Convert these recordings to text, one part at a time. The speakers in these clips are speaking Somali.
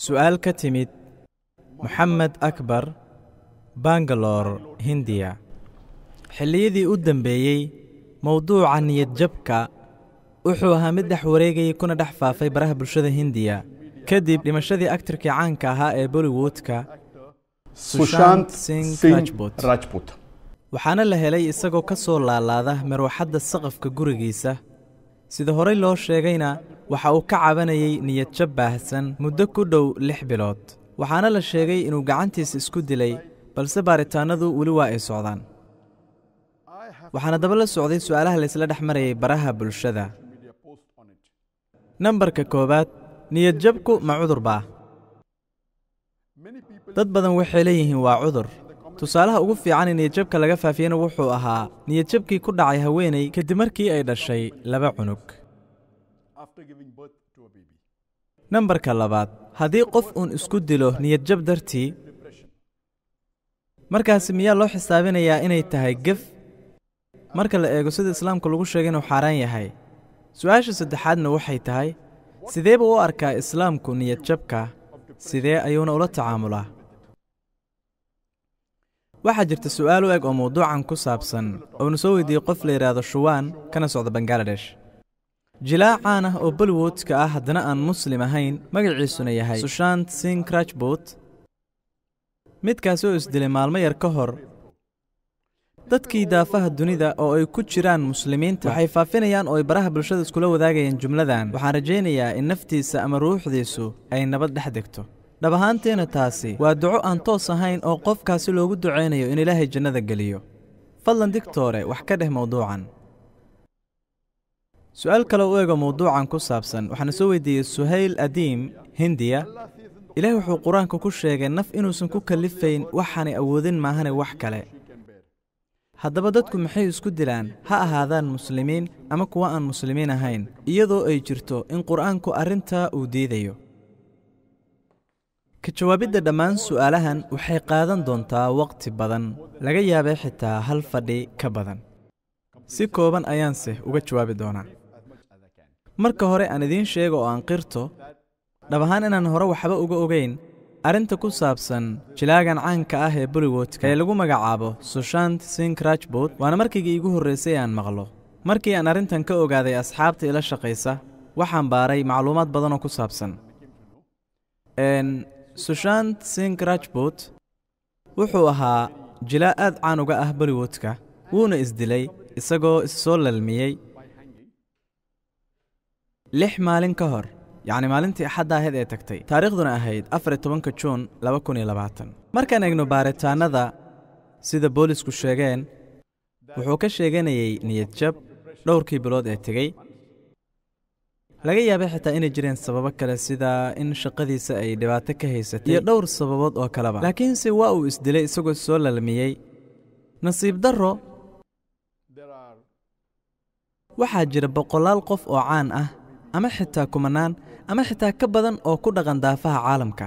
su'aal ka timid moxamed akbar bangalore hindiya xilliyadii u dambeeyey mowduuca niyadjabka wuxuu ahaa mid dhex wareegayay kuna dhex faafay baraha bulshada hindiya kadib dhimashadii aktarkii caanka ahaa ee bollywoodka Sushant Singh Singh Rajput. Rajput. waxaana la helay isagoo ka soo laalaada marwaxadda saqafka gurigiisa sida horey loo sheegayna waxa uu ka cabanayay niyadjab baahsan muddo ku dhow lix bilood waxaana la sheegay inuu gacantiisa isku dilay balse baaritaanadu weli waa ay socdaan waxaana daba la socday su'aalaha laysla dhex marayay baraha bulshada nambarka koowaad niyadjabku ma cudur baa dad badan waxay leeyihiin waa cudur tusaalaha ugu fiican ee niyadjabka laga faafiyena wuxuu ahaa niyadjabkii ku dhacay haweenay kadib markii ay dhashay laba cunug nambarka labaad haddii qof uun isku dilo niyadjab dartii markaasi miyaa loo xisaabinayaa inay tahay gef marka la eego sida islaamka lagu sheegay inuu xaaraan yahay su-aasha saddexaadna waxay tahay sidee buu u arkaa islaamku niyadjabka sidee ayuuna ula tacaamulaa waxaa jirta su'aal u eg oo mawduucan ku saabsan oonu soo weydiiyey qof la yidhaahdo shuwaan kana socda bangaladesh jilaa caan ah oo bollywoodka ah haddana aan muslim ahayn magaciisuna yahay sushant singh rajbut midkaasi oo isdilay maalmo yar ka hor dadkii daafaha dunida oo ay ku jiraan muslimiinta waxay faafinayaan oo ay baraha bulshada iskula wadaagayeen jumladan waxaan rajaynayaa in naftiisa ama ruuxdiisu ay nabad dhex degto dhab ahaanteena taasi waa duco aan toos ahayn oo qofkaasi loogu ducaynayo in ilaahay jannada geliyo fadlan digtoore wax ka dheh mawduucan su'aal kale u ego mawduucan ku saabsan waxaana soo weydiiyey suhayl adiim hindiya ilaah wuxuu qur-aanka ku sheegay naf inuusan ku kallifayn waxaanay awoodin maahane wax kale haddaba dadku maxay isku dilaan ha ahaadaan muslimiin ama kuwa aan muslimiin ahayn iyadoo ay jirto in qur'aanku arrintaa uu diidayo ka jawaabidda dhammaan su'aalahan waxay qaadan doontaa waqti badan laga yaabay xitaa hal fadhi ka badan si kooban ayaanse uga jawaabi doonaa marka hore aan idiin sheego oo aan qirto dhab ahaan inaan hore waxba uga ogayn arrinta ku saabsan jilaagan caanka ah ee bollywoodka ee lagu magacaabo sushant singh rajbut waana markiigii iigu horraysay aan maqlo markii aan arrintan ka ogaaday asxaabta ila shaqaysa waxaan baaray macluumaad badan oo ku saabsan n sushant singh rajbut wuxuu ahaa jilaa aad caan uga ah bollywoodka wuuna isdilay isagoo issoo lalmiyey lix maalin ka hor yacni maalintii axadda ahayd ee tagtay taariikhduna ahayd afar iyo tobanka juun laba kun iyo labaatan markaan eegno baaritaannada sida boolisku sheegeen wuxuu ka sheeganayey niyadjab dhowrkii bilood ee tegey laga yaabay xitaa inay jireen sababo kale sida in shaqadiisa ay dhibaato ka haysatay iyo dhowr sababood oo kaleba laakiinse waa uu isdilay isagoo soo lalmiyey nasiib darro waxaa jira boqolaal qof oo caan ah ama xitaa kumanaan ama xitaa ka badan oo ku dhaqan daafaha caalamka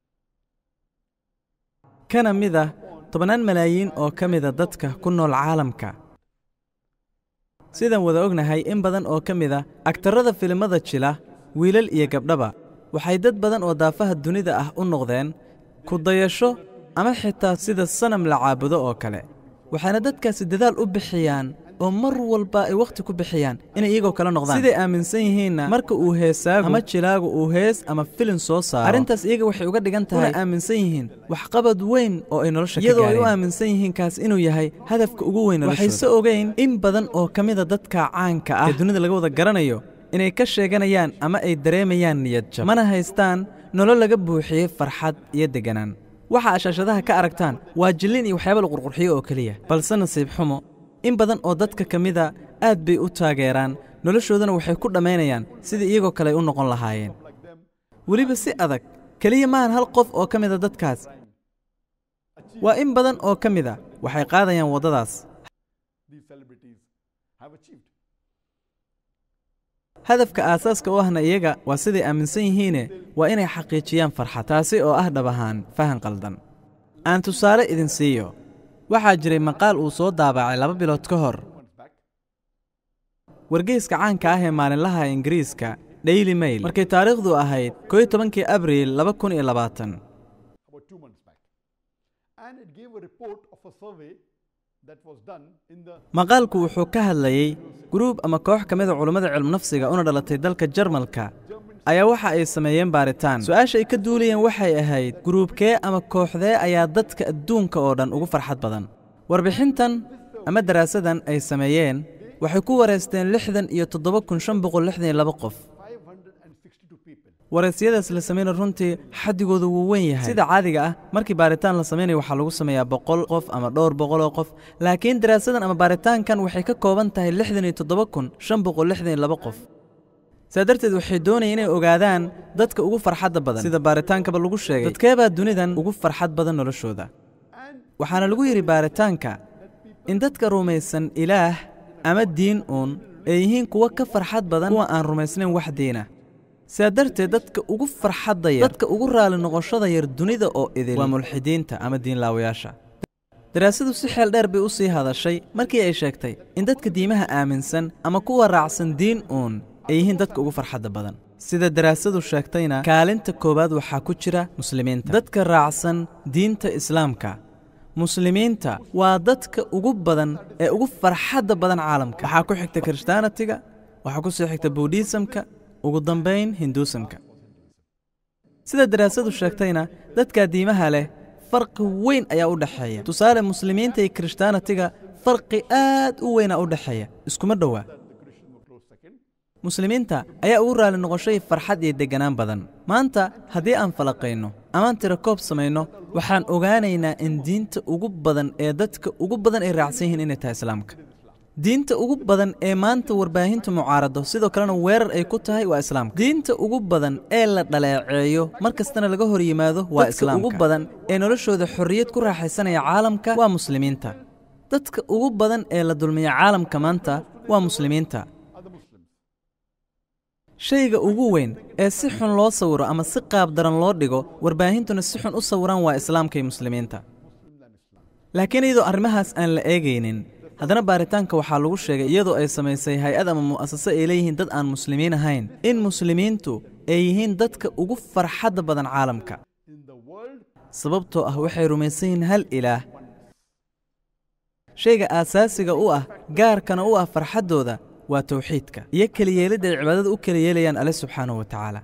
kana mid ah tobannaan malaayiin oo ka mida dadka ku nool caalamka sidaan wada ognahay in badan oo ka mid a agtarrada filimada jila wiilal iyo gabdhaba waxay dad badan oo daafaha dunida ah u noqdeen ku dayasho ama xitaa sida sanam la caabudo oo kale waxaana dadkaasi dadaal u bixiyaan oo mar walba ay wakhti ku bixiyaan inay iyagoo kala noqdaan siday aaminsan yihiinna marka uu heesaagu ama jilaagu uu hees ama filin soo saaro arrintaas iyaga waxay uga dhigan tahay una aaminsan yihiin waxqabad weyn oo ay nolosha iyadoo ay u aaminsan yihiin kaas inuu yahay hadafka ugu weyn waxayse ogeyn in badan oo ka mida dadka caanka ah ee dunida laga wada garanayo inay ka sheeganayaan ama ay dareemayaan niyadjab mana haystaan nolol laga buuxiyey farxad iyo degganaan waxa ashaashadaha ka aragtaan waa jillin iyo waxyaaba la qurqurxiyo oo keliya balse nasiib xumo in badan oo dadka ka mida aad bay u taageeraan noloshoodana waxay ku dhammaynayaan sidii iyagoo kale ay u noqon lahaayeen weliba si adag keliya maahan hal qof oo ka mida dadkaas waa in badan oo ka mida waxay qaadayaan waddadaas hadafka aasaaska u ahna iyaga waa siday aaminsan yihiine waa inay xaqiijiyaan farxad taasi oo ah dhab ahaan fahan qaldan aan tusaale idin siiyo waxaa jiray maqaal uu soo daabacay laba bilood ka hor wargeyska caanka ah ee maalinlaha ingiriiska daily mail markay taariikhdu ahayd koo iyo tobankii abriil laba kun iyo labaatan about two months back. And it gave a report of a survey that was done in the maqaalku wuxuu ka hadlayey guruub ama koox ka mida culummada cilmunafsiga una dhalatay dalka jarmalka ayaa waxa ay sameeyeen baaritaan su-aasha ay ka duulayeen waxay ahayd guruubkee ama kooxdee ayaa dadka adduunka oo dhan ugu farxad badan warbixintan ama daraasadan ay sameeyeen waxay ku wareysteen lixdan iyo toddoba kun shan boqol lixdan iyo laba qof 562 people. waraysyadaas la samayna runtii xadigoodu wuu weyn yahay sida caadiga ah markii baaritaan la samaynayo waxaa lagu sameeyaa boqol qof ama dhowr boqoloo qof laakiin daraasadan ama baaritaankan waxay ka kooban tahay lixdan iyo toddoba kun shan boqol lixdan iyo laba qof saa darteed waxay doonayeen inay ogaadaan dadka ugu farxadda badan sida baaritaankaba lagu sheegay dadkeebaa dunidan ugu farxad badan noloshooda waxaana lagu yidhi baaritaanka in dadka rumaysan ilaah ama diin uun ay yihiin kuwa ka farxad badan kuwa aan rumaysnayn wax diina sidaa darteed dadka ugu farxadda yar dadka ugu raali noqoshada yar dunida oo idil waa mulxidiinta ama diinlaawayaasha daraasadu si xeel dheer bay u sii hadashay markii ay sheegtay in dadka diimaha aaminsan ama kuwa raacsan diin uun ay yihiin dadka ugu farxadda badan sida daraasadu sheegtayna kaalinta koowaad waxaa ku jira muslimiinta dadka raacsan diinta islaamka muslimiinta waa dadka ugu badan ee ugu farxadda badan caalamka waxaa ku xigta kirishtaanatiga waxaa ku soo xigta buudhiisamka ugu dambayn hinduusamka sida daraasadu sheegtayna dadka diimaha leh farqi weyn ayaa u dhexeeya tusaale muslimiinta iyo kirishtaanatiga farqi aad u weynaa u dhexeeya iskuma dhowaa muslimiinta ayaa ugu raali noqoshay farxad iyo degganaan badan maanta haddii aan falaqayno amaan tira koob samayno waxaan ogaanaynaa in diinta ugu badan ee dadka ugu badan ay raacsan yihiin inay tahay islaamka diinta ugu badan ee maanta warbaahintu mucaarado sidoo kalena weerar ay ku tahay waa islaamka diinta ugu badan ee la dhaleeceeyo mar kastana laga hor yimaado waa islaamka ugu badan ee noloshooda xorriyad ku raaxaysanaya caalamka waa muslimiinta dadka ugu badan ee la dulmiya caalamka maanta waa muslimiinta shayga ugu weyn ee si xun loo sawiro ama si qaab daran loo dhigo warbaahintuna si xun u sawiraan waa islaamka iyo muslimiinta laakiin iyadoo arrimahaas aan la eegaynin haddana baaritaanka waxaa lagu sheegay iyadoo ay samaysay hay-ad ama mu'asase ay leeyihiin dad aan muslimiin ahayn in muslimiintu ay yihiin dadka ugu farxadda badan caalamka In the world, sababtoo ah waxay rumaysan yihiin hal ilaah shayga aasaasiga u ah gaarkana u ah farxaddooda waa tawxiidka iyo keliyeelidda ay cibaadada u keli yeelayaan alle subxaanahu wa tacaala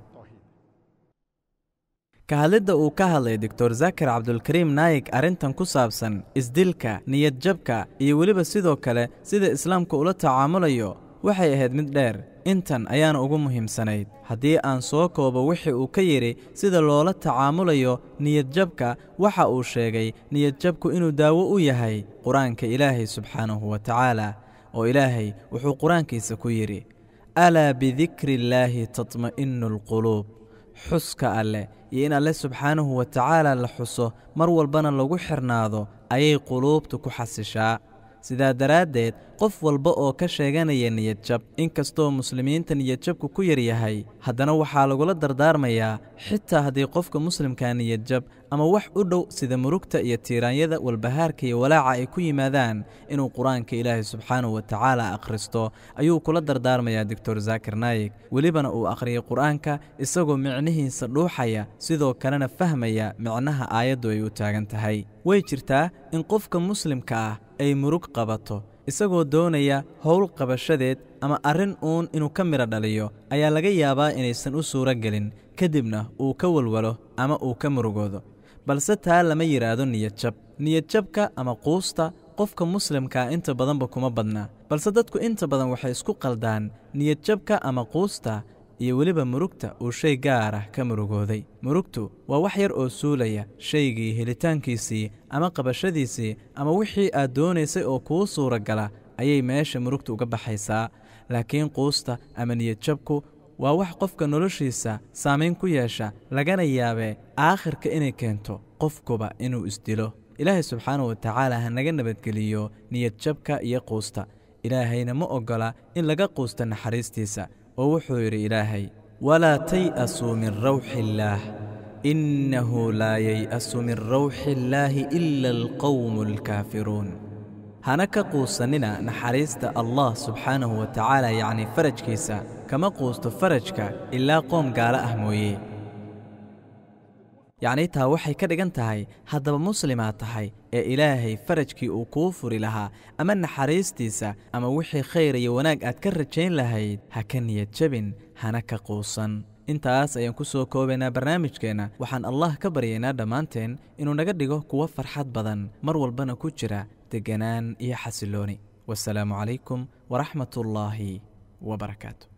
ka hadlidda uu ka hadlay doctor zakar cabdulkariim naayig arrintan ku saabsan isdilka niyadjabka iyo weliba sidoo kale sida islaamku ula tacaamulayo waxay ahayd mid dheer intan ayaana ugu muhiimsanayd haddii aan soo koobo wixii uu ka yidhi sida loola tacaamulayo niyadjabka waxa uu sheegay niyadjabku inuu daawo u yahay qur-aanka ilaahay subxaanahu wa tacaala oo ilaahay wuxuu qur-aankiisa ku yidhi alaa bidikri illaahi tatma'innu alquluub xuska alleh iyo in alle subxaanahu wa tacaala la xuso mar walbana lagu xirnaado ayay quluubtu ku xasishaa sidaa daraaddeed qof walba oo ka sheeganaya niyadjab inkastoo muslimiinta niyadjabku ku yar yahay haddana waxaa lagula dardaarmayaa xitaa haddii qofka muslimkaa niyadjab ama wax u dhow sida murugta iyo tiiraanyada walbahaarka iyo walaaca ay ku yimaadaan inuu qur-aanka ilaahay subxaanahu wa tacaala akhristo ayuu kula dardaarmayaa doctor zaakir naayig welibana uu akhriyay qur-aanka isagoo micnihiisa dhuuxaya sidoo kalena fahmaya micnaha aayaddu ay u taagan tahay way jirtaa in qofka muslimka ah ay murug qabato isagoo doonaya howl qabashadeed ama arrin uun inuu ka midho dhaliyo ayaa laga yaabaa inaysan u suuro gelin kadibna uu ka walwalo ama uu ka murugoodo balse taa lama yidhaahdo niyadjab niyadjabka ama quusta qofka muslimkaa inta badanba kuma badna balse dadku inta badan waxay isku qaldaan niyadjabka ama quusta iyo weliba murugta uu shay gaar ah ka murugooday murugtu waa wax yar oo suulaya shaygii helitaankiisii ama qabashadiisii ama wixii aad doonaysay oo kuu suura gala ayay meesha murugta uga baxaysaa laakiin quusta ama niyadjabku waa wax qofka noloshiisa saamayn ku yeesha lagana yaabee aakhirka inay keento qofkuba inuu isdilo ilaahay subxaanahu wa tacaala ha naga nabadgeliyo niyadjabka iyo quusta ilaahayna ma oggola in laga quusta naxariistiisa oo wuxuu yidhi ilaahay walaa tay'asuu min rawxi illaah innahu laa yay'asu min rawxi illaahi ila alqowmu alkaafiruun hana ka quusannina naxariista allah subxaanahu wa tacaala yacni farajkiisa kama quusto farajka ilaa qoom gaalo ah mooye yacnii taa waxay ka dhigan tahay haddaba muslimaad tahay ee ilaahay farajkii uu kuu furi lahaa ama naxariistiisa ama wixii khayr iyo wanaag aad ka rajayn lahayd ha ka niyad jabin hana ka quusan intaas ayaan ku soo koobaynaa barnaamijkeenna waxaan allah ka baryaynaa dhammaanteen inuu naga dhigo kuwo farxad badan mar walbana ku jira degganaan iyo xasillooni wasalaamu calaykum waraxmatullaahi wabarakaatu